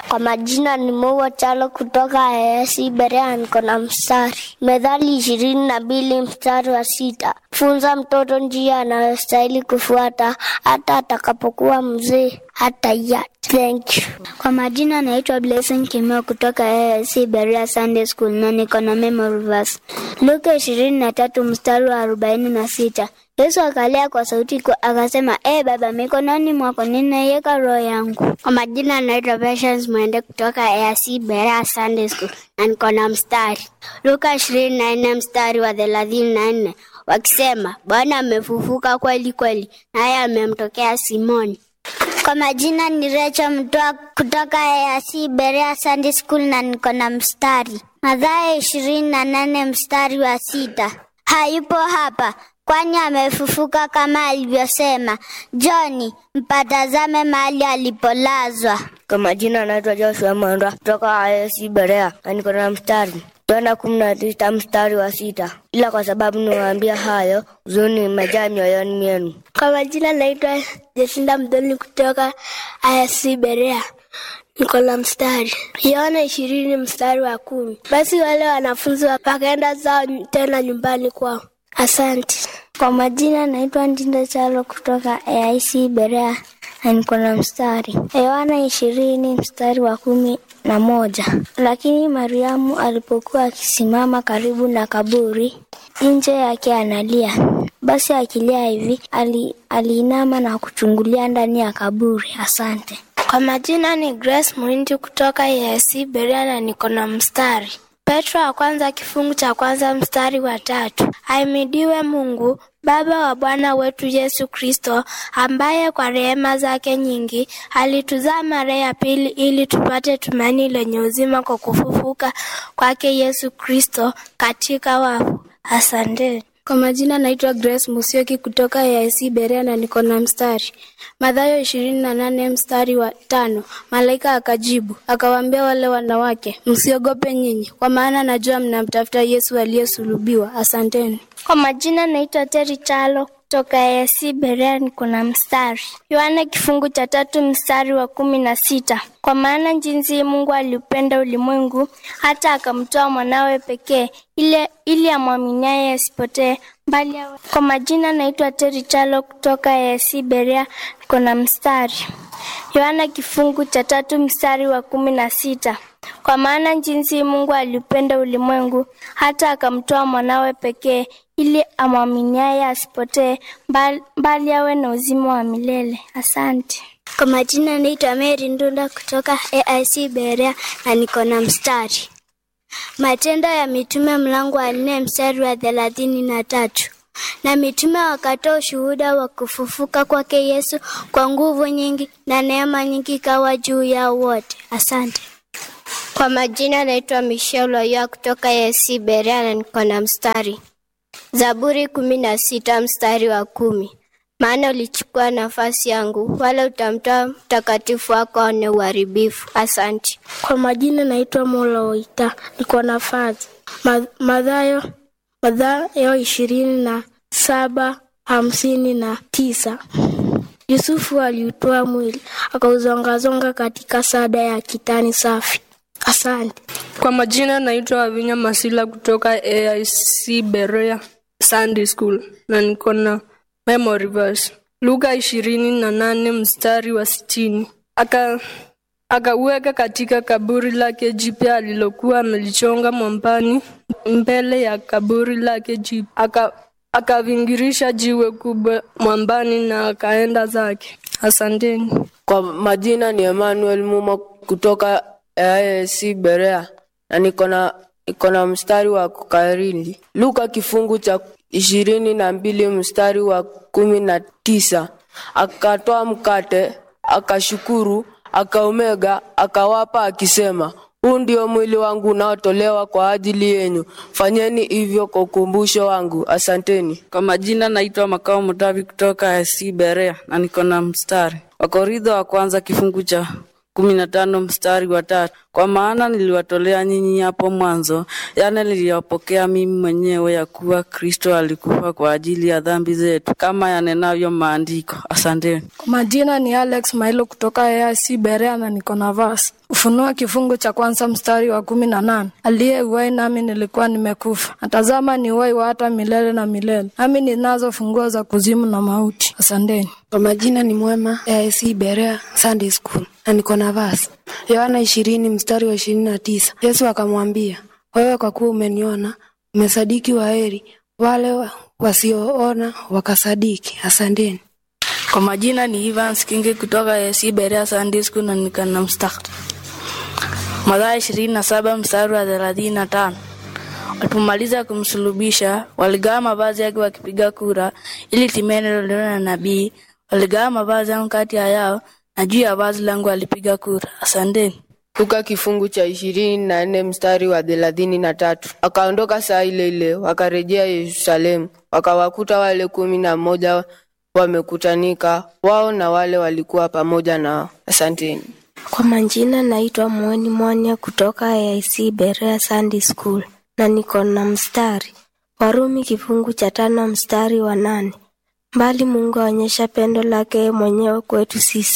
Kwa majina ni Moua Chalo kutoka AIC Berea, niko na mstari Methali ishirini na mbili mstari wa sita funza mtoto njia anayostahili kufuata, hata atakapokuwa mzee hata ya. Thank you. Kwa majina naitwa Blessing Kimeo kutoka AIC Berea Sunday School na niko na memory verse Luka ishirini na tatu mstari wa arobaini na sita Yesu akalia kwa sauti kwa, akasema, e Baba, mikononi mwako ninaiweka roho yangu. Kwa majina naitwa Patience Mwende kutoka AIC Berea Sunday School na niko na mstari Luka ishirini na nne mstari wa thelathini na nne wakisema, Bwana amefufuka kweli kweli, naye amemtokea Simoni. Kwa majina ni Recho Mtoa kutoka AIC Berea Sunday School na niko na mstari Mathayo ishirini na nane mstari wa sita hayupo hapa kwani amefufuka kama alivyosema. Joni, mpatazame mahali alipolazwa. Kwa majina anaitwa Joshua Mwandwa kutoka AIC Berea na niko na mstari Yohana kumi na tisa mstari wa sita ila kwa sababu niwaambia hayo, huzuni imejaa mioyoni mwenu. Kwa majina naitwa Jesinda Mdoni kutoka AIC Berea niko na mstari Yohana ishirini mstari wa kumi basi wale wanafunzi wakaenda zao tena nyumbani kwao. Asante. Kwa majina naitwa Ndinda Chalo kutoka AIC Berea na niko na mstari Yohana ishirini mstari wa kumi na moja. Lakini Mariamu alipokuwa akisimama karibu na kaburi, nje yake analia. Basi akilia hivi, ali, aliinama na kuchungulia ndani ya kaburi. Asante. Kwa majina ni Grace Muhindi kutoka AIC Berea na niko na mstari Petro wa kwanza kifungu cha kwanza mstari wa tatu. Ahimidiwe Mungu Baba wa Bwana wetu Yesu Kristo, ambaye kwa rehema zake nyingi alituzaa mara ya pili ili tupate tumaini lenye uzima kwa kufufuka kwake Yesu Kristo katika wafu. Asanteni. Kwa majina naitwa Grace Musioki kutoka AIC Berea na niko na mstari Mathayo ishirini na nane mstari wa tano. Malaika akajibu akawaambia wale wanawake, msiogope nyinyi, kwa maana najua mnamtafuta Yesu aliyesulubiwa. Asanteni. Kwa majina naitwa Teri Chalo kutoka AIC Berea, niko na mstari Yohana kifungu cha tatu mstari wa kumi na sita kwa maana jinsi Mungu aliupenda ulimwengu hata akamtoa mwanawe pekee ile ili amwaminiaye asipotee bali awe. Kwa majina naitwa Teri Chalo kutoka AIC Berea, niko na mstari Yohana kifungu cha tatu mstari wa kumi na sita kwa maana jinsi Mungu aliupenda ulimwengu hata akamtoa mwanawe pekee ili amwaminiaye asipotee bali, bali awe na uzima wa milele. Asante. Kwa majina naitwa Mary Ndunda kutoka AIC Berea na niko na mstari Matendo ya Mitume mlango wa nne mstari wa thelathini na tatu na mitume wakatoa ushuhuda wa kufufuka kwake Yesu kwa nguvu nyingi, na neema nyingi ikawa juu yao wote. Asante. Kwa majina naitwa Michelle Oya kutoka AIC Berea na niko na mstari Zaburi kumi na sita mstari wa kumi maana ulichukua nafasi yangu, wala utamtoa mtakatifu wako aone uharibifu. Asante. Kwa majina naitwa Mola Oita, niko na fazi Mathayo Mathayo ishirini na saba hamsini na tisa. Yusufu aliutoa mwili akauzongazonga katika sada ya kitani safi. Asante. Kwa majina naitwa Wavinya Masila kutoka AIC Berea Sunday School na niko na memory verse Luka ishirini na nane mstari wa sitini aka akauweka katika kaburi lake jipya alilokuwa amelichonga mwambani mbele ya kaburi lake jipya aka akavingirisha jiwe kubwa mwambani na akaenda zake. Asanteni. Kwa majina ni Emmanuel Muma kutoka AIC Berea na niko na niko na mstari wa kukariri Luka kifungu cha ishirini na mbili mstari wa kumi na tisa akatoa mkate akashukuru akaumega akawapa akisema huu ndio mwili wangu unaotolewa kwa ajili yenu, fanyeni hivyo kwa ukumbusho wangu. Asanteni. Kwa majina naitwa Makao Mutavi kutoka AIC Berea na niko na mstari Wakorintho wa kwanza kifungu cha kumi na tano mstari wa tatu kwa maana niliwatolea nyinyi hapo mwanzo yale niliyopokea mimi mwenyewe ya kuwa Kristo alikufa kwa ajili ya dhambi zetu kama yanenavyo maandiko. Asanteni. Kwa majina ni Alex Mailo kutoka AIC Berea na niko na verse Ufunuo kifungu cha kwanza mstari wa kumi na nane aliye uwai nami nilikuwa nimekufa, natazama ni uwai wa hata milele na milele, nami ninazo funguo za kuzimu na mauti. Asanteni. Kwa majina ni Mwema AIC Berea Sunday School na niko na vasi Yohana ishirini mstari wa ishirini na tisa Yesu akamwambia, wewe kwa kuwa umeniona umesadiki, waheri wale wa- wasioona wakasadiki. Asanteni. Kwa majina ni Evans Kingi kutoka AC Berea Sunday School na nikana mstari. Mathayo ishirini na saba mstari wa thelathini na tano. Walipomaliza kumsulubisha, waligawa mavazi yake wakipiga kura, ili timie neno lililo na nabii, waligawa mavazi yangu kati ya yao, na juu ya vazi langu walipiga kura. Asanteni. Luka kifungu cha ishirini na nne mstari wa thelathini na tatu. Wakaondoka saa ile ile wakarejea Yerusalemu, wakawakuta wale kumi na moja wamekutanika, wao na wale walikuwa pamoja nao. Asanteni. Kwa majina naitwa Mweni Mwanya kutoka AIC Berea Sunday School na niko na mstari Warumi kifungu cha tano mstari wa nane. Mbali Mungu aonyesha pendo lake mwenyewe kwetu sisi